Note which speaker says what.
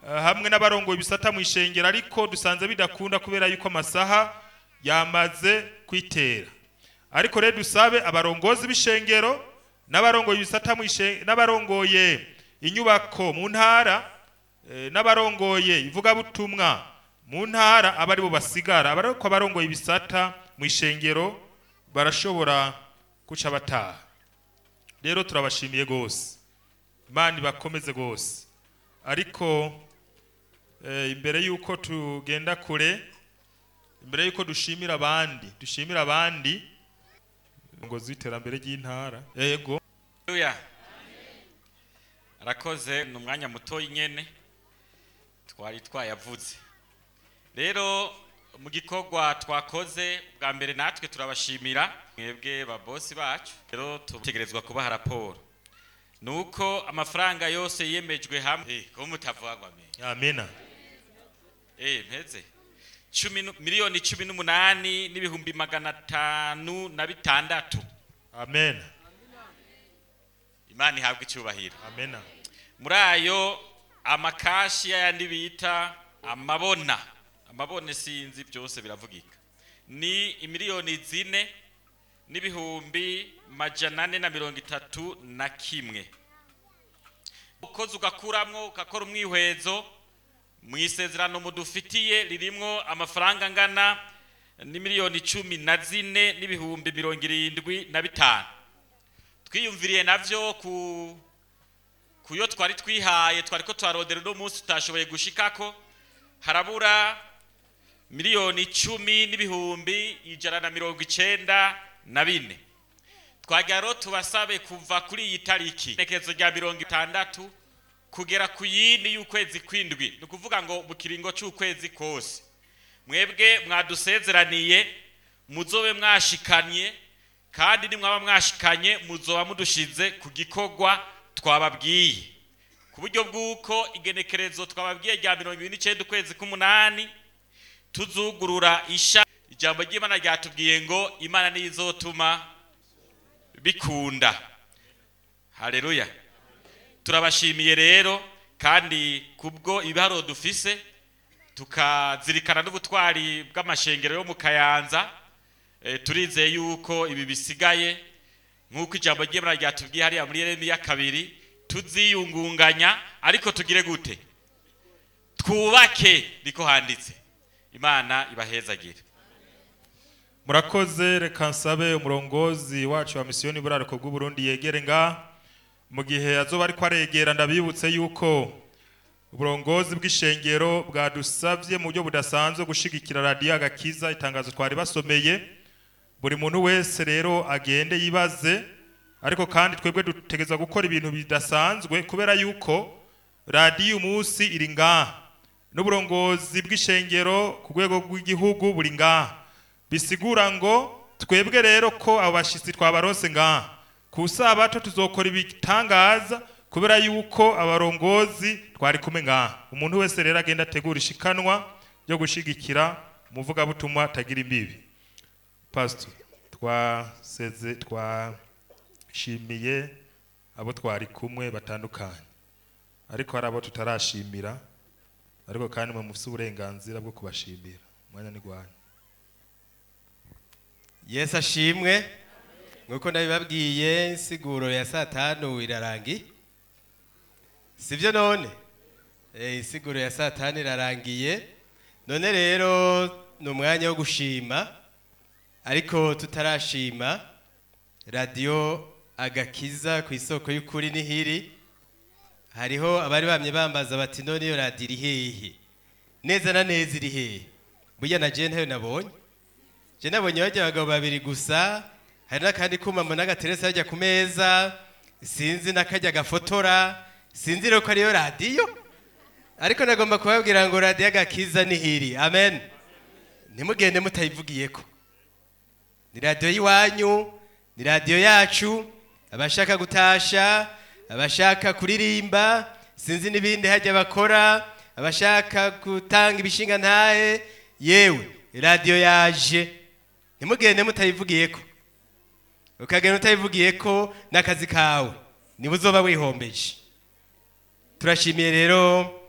Speaker 1: eh, hamwe n'abarongoye ibisata mu ishengero ariko dusanze bidakunda kubera yuko amasaha yamaze kwitera ariko rero dusabe abarongozi b'ishengero n'abarongoye ibisata mu ishe- n'abarongoye inyubako mu ntara eh, n'abarongoye ivugabutumwa mu ntara aba aribo basigara aba ariko abarongoye ibisata mu ishengero barashobora guca bataha rero turabashimiye gose imana ibakomeze gose ariko eh, imbere yuko tugenda kure imbere yuko dushimira abandi dushimira abandi ngo z'iterambere ry'intara yego
Speaker 2: Haleluya. arakoze ni umwanya muto nyene twari twayavuze rero mu gikorwa twakoze bwa mbere natwe turabashimira mwebwe babosi bacu rero tutegerezwa kubaha raporo ni uko amafaranga yose yemejwe hamwe Eh, ko mutavugwa me
Speaker 1: amena
Speaker 2: eh mpeze cumi nu- miliyoni cumi n'umunani n'ibihumbi magana atanu na bitandatu
Speaker 1: amen
Speaker 2: imana ihabwa icyubahiro
Speaker 1: amena
Speaker 2: muri ayo amakashi y'ayandi bita amabona amabone sinzi byose biravugika ni imiliyoni zine n'ibihumbi majana ane na mirongo itatu na kimwe ukoze ugakuramwo ugakora umwihwezo mu isezerano mudufitiye ririmwo amafaranga angana n'imiliyoni cumi na zine n'ibihumbi mirongo irindwi na bitanu twiyumviriye navyo ku kuyo twari twihaye twari ko twarondera uno munsi tutashoboye gushikako harabura miliyoni icumi n'ibihumbi ijana na mirongo icenda na bine twagira rero tubasabe kuva kuri iyi tariki inekezo rya mirongo itandatu kugera ku yindi y'ukwezi kwindwi ni ukuvuga ngo mu kiringo c'ukwezi kose mwebwe mwadusezeraniye muzobe mwashikanye kandi nimwaba mwashikanye muzoba mudushize ku gikorwa twababwiye ku buryo bw'uko igenekerezo twababwiye rya mirongo ibiri n'icyenda ukwezi k'umunani tuzugurura isha ijambo ry'imana ryatubwiye ngo imana niyo izotuma bikunda hareruya turabashimiye rero kandi kubwo ibiharuro dufise tukazirikana n'ubutwari bw'amashengero yo mu kayanza eh, turizeye yuko ibi bisigaye nk'uko ijambo ry'imana ryatubwiye hariya muri yeremiya kabiri tuziyungunganya ariko tugire gute twubake niko handitse imana ibahezagire
Speaker 1: murakoze reka nsabe umurongozi wacu wa misiyoni buraruko bw'uburundi yegere nga mu gihe azoba ariko aregera ndabibutse yuko uburongozi bw'ishengero bwadusabye mu buryo budasanzwe gushigikira radiyo agakiza itangazo twari basomeye buri muntu wese rero agende yibaze ariko kandi twebwe dutegereza gukora ibintu bidasanzwe kubera yuko radiyo umunsi iri ngaha n'uburongozi bw'ishengero ku rwego rw'igihugu buri ngaha bisigura ngo twebwe rero ko abo bashyitsi twabarose ngaha ku sabato tuzokora ibitangaza kubera yuko abarongozi twari kumwe ngaha umuntu wese rero agenda ategura ishikanwa ryo gushigikira umuvugabutumwa atagira imbibi pastor twaseze twashimiye abo twari kumwe batandukanye ariko hari abo tutarashimira ariko kandi mwe mufite uburenganzira bwo kubashimira umwanya ni gwanyu
Speaker 3: yesu ashimwe nk'uko nabibabwiye insiguro ya saa tanu irarangiye sibyo none Eh, insiguro ya saa tanu irarangiye none rero ni umwanya wo gushima ariko tutarashima radiyo agakiza ku isoko y'ukuri n'ihiri hariho abari bamye bambaza bati none iyo radiyo iri hehe neza na neza iri hehe burya na jewe ntayo nabonye je nabonye bajya abagabo babiri gusa hari n'akandi kuma mbona agateretse hajya ku meza sinzi n'akajya gafotora sinzi rero ko ariyo radiyo ariko nagomba kubabwira ngo radiyo agakiza nihiri amen ntimugende mutayivugiyeko ni radiyo y'iwanyu ni radiyo yacu abashaka gutasha abashaka kuririmba sinzi n'ibindi hajya bakora abashaka gutanga ibishinga ntahe yewe radiyo yaje ntimugende mutayivugiyeko ukagenda utayivugiyeko n'akazi kawe niba uzoba wihombeje turashimiye rero